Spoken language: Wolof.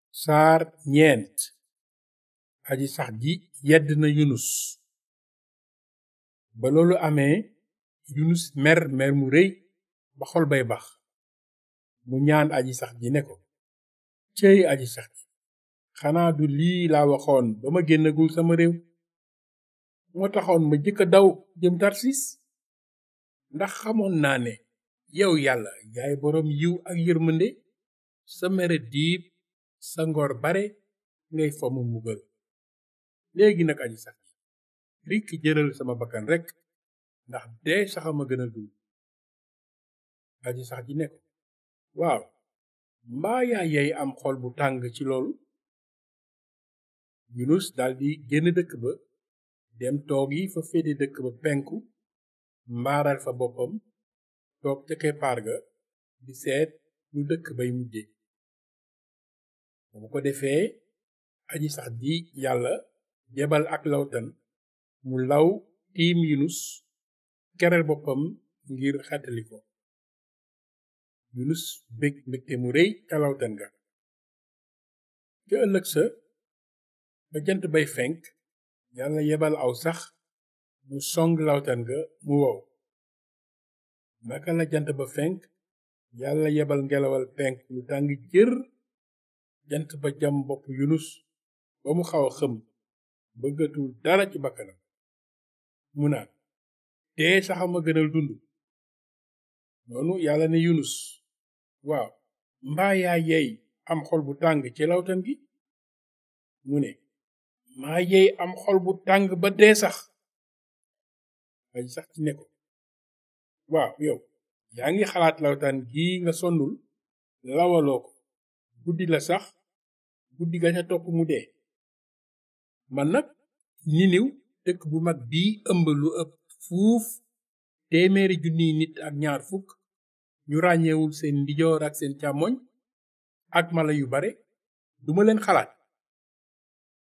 saar ñeent aji sax ji yedd na yunus ba loolu amee yunus mer mer mu rëy ba xol bay bax mu ñaan aji sax ji ne ko céy aji sax ji xanaa du lii laa waxoon ba ma génnagul sama réew moo taxoon ma jëkka daw jëm tarsis ndax xamoon naa ne yow yàlla yaay boroom yiw ak yërmande sa mere diib sa ngor bare ngay fomu mbugal léegi nag aji sax ji rikk jëlal sama bakkan rekk ndax dee saxama gën a dund aji sax ji ne ko waaw mbaa yaa yey am xol bu tàng ci loolu yunus daldi génn dëkk ba dem toog yi fa féete dëkk ba penku mbaaral fa boppam toog ca keppaar ga di seet lu dëkk bay mujje ba mu ko defee aji sax ji yàlla jebal ak lawtan mu law tiim yunus kereel boppam ngir xettali ko yunus bég mbégte mu rëy ca lawtan ga ca ëllëg sa ba jant bay fenk yàlla yebal aw sax mu song lawtan ga mu wow naka la jant ba fenk yàlla yebal ngelawal penk lu tàng jër jant ba jam bopp yunus ba mu xaw a xëm bëggatul dara ci bakkanam mu naan dee saxama gënal dund noonu yàlla ne yunus waaw mbaa yaa yey am xol bu tàng ci lawtan gi mu ne maa yey am xol bu tàng ba dee sax aji sax ci ne ko waaw yow yaa ngi xalaat lawtaan gii nga sonnul lawaloo ko guddi la sax guddi ga ca topp mu dee man nag niniw dëkk bu mag bii ëmb lu ëpp fuuf téeméeri junniy nit ak ñaar fukk ñu ràññeewul seen ndijoor ak seen càmmoñ ak mala yu bare duma leen xalaat